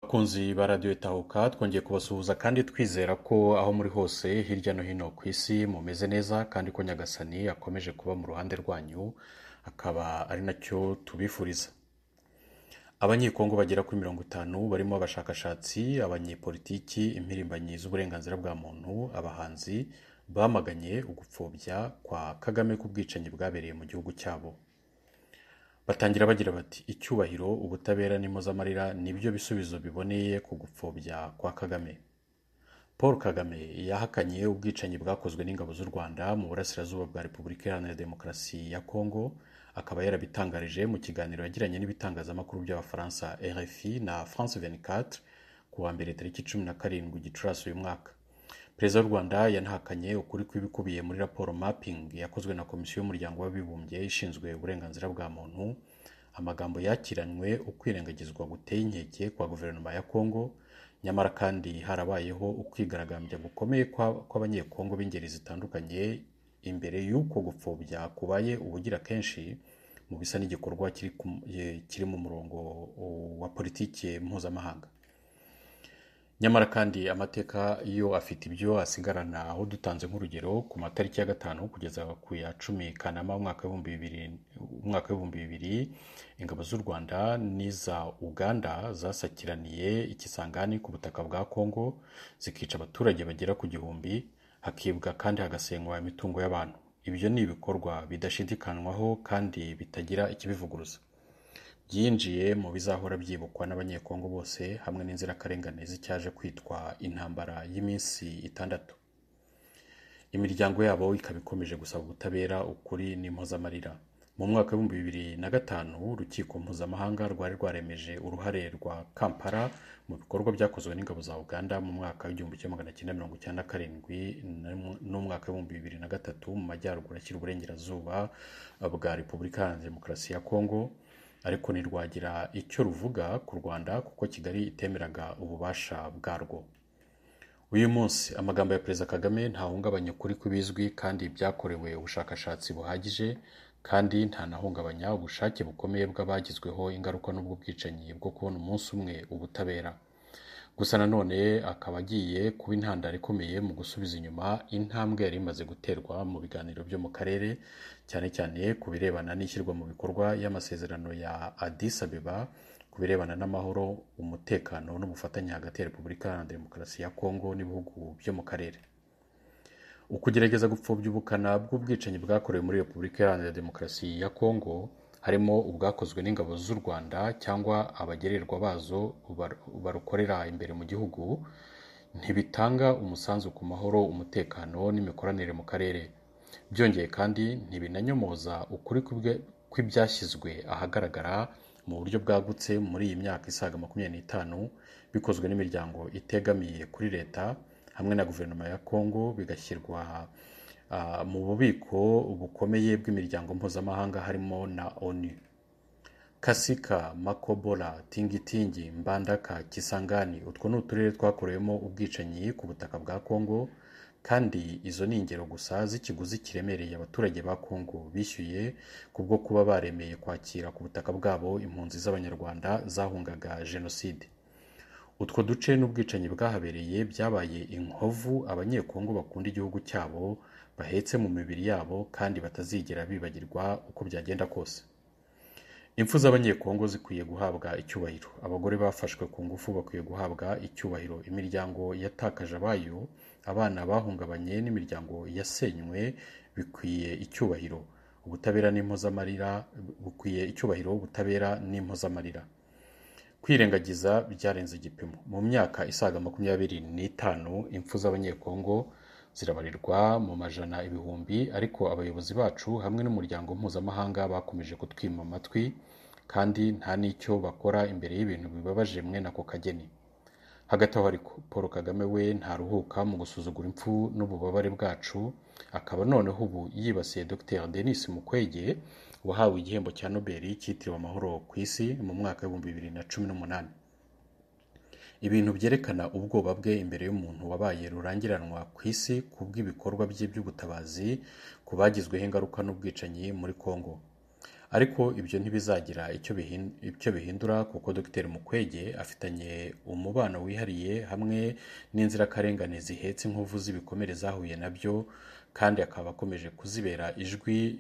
bakunzi ba radiyo itahuka twongeye kubasuhuza kandi twizera ko aho muri hose hirya no hino ku isi mumeze neza kandi ko nyagasani akomeje kuba mu ruhande rwanyu akaba ari nacyo tubifuriza abanyekongo bagera kuri mirongo itanu barimo abashakashatsi abanyepolitiki impirimbanyi z'uburenganzira bwa muntu abahanzi bamaganye ugupfobya kwa kagame k'ubwicanyi bwabereye mu gihugu cyabo batangira bagira bati icyubahiro ubutabera n'impozamarira nibyo bisubizo biboneye ku gupfobya kwa kagame paul kagame yahakanye ubwicanyi bwakozwe n'ingabo z'u rwanda mu burasirazuba bwa repubulika iharanira demokarasi ya kongo akaba yarabitangarije mu kiganiro yagiranye n'ibitangazamakuru by'abafaransa rfi na france 24 ku wa mbere tariki cumi na karindwi gicurasi uyu mwaka perezida w'u rwanda yanahakanye ukuri kw'ibikubiye muri raporo mapping yakozwe na komisiyo y'umuryango w'abibumbye ishinzwe uburenganzira bwa muntu amagambo yakiranywe ukwirengagizwa guteye inkeke kwa guverinoma ya kongo nyamara kandi harabayeho ukwigaragambya gukomeye kwa- kw'abanyekongo b'ingeri zitandukanye imbere y'uko gupfobya kubaye ubugira kenshi mu bisa n'igikorwa kiri ku- kiri mu murongo wa politiki mpuzamahanga nyamara kandi amateka yo afite ibyo asigarana aho dutanze nk'urugero ku matariki ya gatanu kugeza ku ya cumi kanama umwaka w'ibihumbi bibiri umwaka w'ibihumbi bibiri ingabo z'u rwanda n'iza uganda zasakiraniye ikisangani ku butaka bwa kongo zikica abaturage bagera ku gihumbi hakibwa kandi hagasenywa imitungo y'abantu ibyo ni ibikorwa bidashidikanywaho kandi bitagira ikibivuguruza byinjiye mu bizahora byibukwa n'abanyekongo bose hamwe n'inzirakarengane z'icyaje kwitwa intambara y'iminsi itandatu imiryango yabo ikaba ikomeje gusaba ubutabera ukuri n'impozamarira mu mwaka w'ibihumbi bibiri na gatanu urukiko mpuzamahanga rwari rwaremeje uruhare rwa kampala mu bikorwa byakozwe n'ingabo za uganda mu mwaka w'igihumbi kimwe magana cyenda mirongo icyenda na karindwi n'um- n'umwaka w'ibihumbi bibiri na gatatu mu majyaruguru ashyira uburengerazuba bwa repubulika iharanira demokarasi ya kongo ariko ntirwagira icyo ruvuga ku rwanda kuko kigali itemeraga ububasha bwarwo uyu munsi amagambo ya perezida kagame ntahungabanya ukuri kw'ibizwi kandi byakorewe ubushakashatsi buhagije kandi ntanahungabanya ubushake bukomeye bw'abagizweho ingaruka n'ubwo bwicanyi bwo kubona umunsi umwe ubutabera gusa nanone akaba agiye kuba intandaro ikomeye mu gusubiza inyuma intambwe yari imaze guterwa mu biganiro byo mu karere cyane cyane ku birebana n'ishyirwa mu bikorwa y'amasezerano ya addis abeba ku birebana n'amahoro umutekano n'ubufatanye hagati ya repubulika iharanira demokarasi ya kongo n'ibihugu byo mu karere ukugerageza gupfobya ubukana bw'ubwicanyi bwakorewe muri repubulika iharanira demokarasi ya kongo harimo ubwakozwe n'ingabo z'u rwanda cyangwa abagererwa bazo bar- barukorera imbere mu gihugu ntibitanga umusanzu ku mahoro umutekano n'imikoranire mu karere byongeye kandi ntibinanyomoza ukuri kw'ibwe- kw'ibyashyizwe ahagaragara mu buryo bwagutse muri iyi myaka isaga makumyabiri n'itanu bikozwe n'imiryango itegamiye kuri leta hamwe na guverinoma ya kongo bigashyirwa ah, mu bubiko bukomeye bw'imiryango mpuzamahanga harimo na onu kasika makobola tingitingi mbandaka kisangani utwo ni uturere twakorewemo ubwicanyi ku butaka bwa kongo kandi izo ni ingero gusa z'ikiguzi kiremereye abaturage ba kongo bishyuye kubwo kuba baremeye kwakira ku butaka bwabo impunzi z'abanyarwanda zahungaga jenoside utwo duce n'ubwicanyi bwahabereye byabaye inkovu abanyekongo bakunda igihugu cyabo bahetse mu mibiri yabo kandi batazigera bibagirwa uko byagenda kose impfu z'abanyekongo zikwiye guhabwa icyubahiro abagore bafashwe ku ngufu bakwiye guhabwa icyubahiro imiryango yatakaje abayo abana bahungabanye n'imiryango yasenywe bikwiye icyubahiro ubutabera n'impozamarira bukwiye icyubahiro ubutabera n'impozamarira kwirengagiza byarenze igipimo mu myaka isaga makumyabiri n'itanu impfu z'abanyekongo zirabarirwa mu majana ibihumbi ariko abayobozi bacu hamwe n'umuryango mpuzamahanga bakomeje kutwima amatwi kandi nta n'icyo bakora imbere y'ibintu bibabaje mwe nako kageni hagati aho ariko paul kagame we ntaruhuka mu gusuzugura impfu n'ububabare bwacu akaba noneho ubu yibasiye dr denis mukwege wahawe igihembo cya nobel cyitiriwe amahoro ku isi mu mwaka w'ibihumbi bibiri na cumi n'umunani ibintu byerekana ubwoba bwe imbere y'umuntu wabaye rurangiranwa ku isi ku bw'ibikorwa bye by'ubutabazi ku bagizweho ingaruka n'ubwicanyi muri kongo ariko ibyo ntibizagira icyo bihindura kuko dr mukwege afitanye umubano wihariye hamwe n'inzirakarengane zihetse inkovu z'ibikomere zahuye nabyo kandi akaba akomeje kuzibera ijwi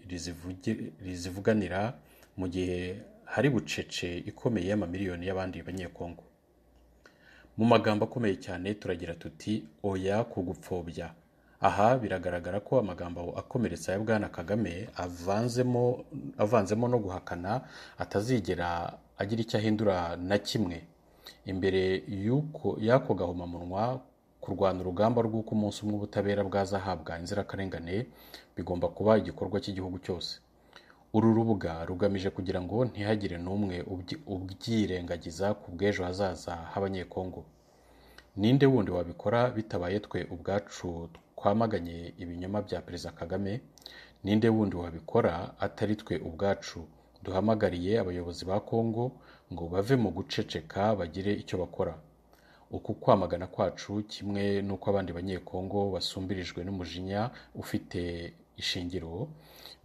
rizivuganira mu gihe hari bucece ikomeye y'amamiliyoni y'abandi banyekongo mu magambo akomeye cyane turagira tuti oya ku gupfobya aha biragaragara ko amagambo akomeretsa ya bwana kagame avanzemo avanzemo no guhakana atazigera agira icyo ahindura na kimwe imbere y'ako gahomamunwa kurwanya urugamba rw'uko umunsi umwe ubutabera bwazahabwa inzirakarengane bigomba kuba igikorwa cy'igihugu cyose uru rubuga rugamije kugira ngo ntihagire n'umwe ubyirengagiza ku bw'ejo hazaza h'abanyekongo ninde wundi wabikora bitabaye twe ubwacu twamaganye ibinyoma bya perezida kagame ninde wundi wabikora atari twe ubwacu duhamagariye abayobozi ba kongo ngo bave mu guceceka bagire icyo bakora uku kwamagana kwacu kimwe n'uko abandi banyekongo basumbirijwe n'umujinya ufite ishingiro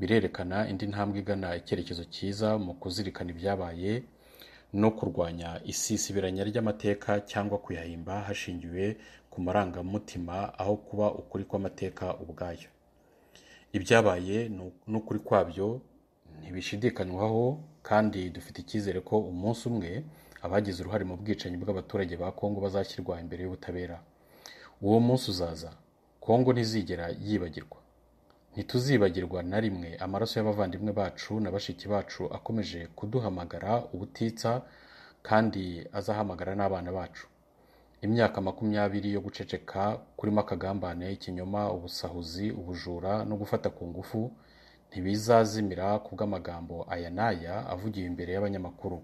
birerekana indi ntambwe igana icyerekezo cyiza mu kuzirikana ibyabaye no kurwanya isisibiranya ry'amateka cyangwa kuyahimba hashingiwe ku marangamutima aho kuba ukuri kw'amateka ubwayo ibyabaye n'ukuri kwabyo ntibishidikanywaho kandi dufite icyizere ko umunsi umwe abagize uruhare mu bwicanyi bw'abaturage ba kongo bazashyirwa imbere y'ubutabera uwo munsi uzaza kongo ntizigera yibagirwa ntituzibagirwa na rimwe amaraso y'abavandimwe bacu na bashiki bacu akomeje kuduhamagara ubutitsa kandi azahamagara n'abana bacu imyaka makumyabiri yo guceceka kurimo akagambane ikinyoma ubusahuzi ubujura no gufata ku ngufu ntibizazimira ku bw'amagambo aya n'aya avugiwe imbere y'abanyamakuru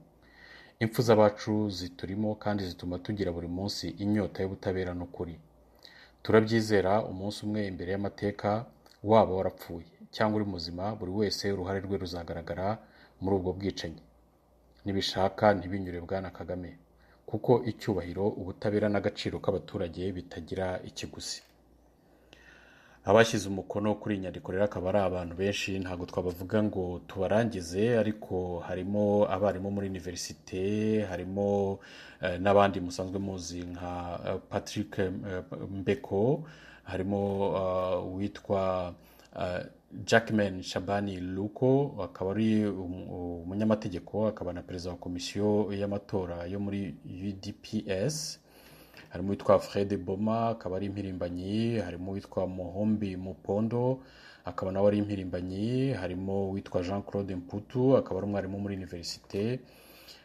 impfu z'abacu ziturimo kandi zituma tugira buri munsi inyota y'ubutabera n'ukuri turabyizera umunsi umwe imbere y'amateka waba warapfuye cyangwa uri muzima buri wese uruhare rwe ruzagaragara muri ubwo bwicanyi nibishaka ntibinyure bwana kagame kuko icyubahiro ubutabera n'agaciro k'abaturage bitagira ikiguzi abashyize umukono kuri iyi nyandiko rero akaba ari abantu benshi ntabwo twabavuga ngo tubarangize ariko harimo abarimu muri univerisite harimo n'abandi musanzwe muzi nka patrick mbeko harimo uwitwa jackman shabani luko akaba ari umunyamategeko akaba na perezida wa komisiyo y'amatora yo muri udps harimo uwitwa fred boma akaba ari impirimbanyi harimo uwitwa muhombi mupondo akaba nawe ari impirimbanyi harimo uwitwa jean claude mputu akaba ari umwarimu muri univerisite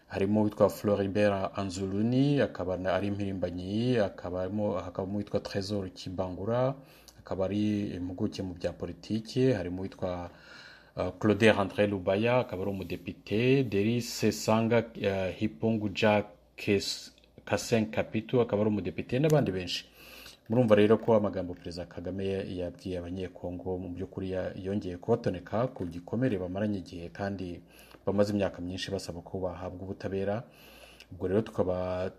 harimo uwitwa floribert anzuluni akaba ari impirimbanyi hakabamo uwitwa trésor kibangura akaba ari impuguke mu bya politiki harimo uwitwa claude andre lubaya akaba ari umudepite derise sanga hipongu jacques kasen kapitu akaba ari umudepite n'abandi benshi murumva rero ko amagambo perezida kagame yabwiye abanyekongo mu by'ukuri yongeye kubatoneka ku gikomere bamaranye igihe kandi bamaze imyaka myinshi basaba ko bahabwa ubutabera ubwo rero tukaba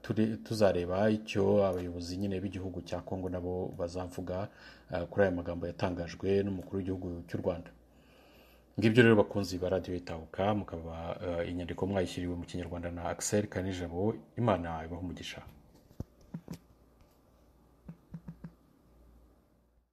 tuzareba icyo abayobozi nyine b'igihugu cya kongo nabo bazavuga kuri aya magambo yatangajwe n'umukuru w'igihugu cy'u rwanda ngibyo rero bakunzi ba radiyo itahuka mukaba inyandiko mwayishyiriwe mu kinyarwanda na akiseri kanijabo imana ibaha umugisha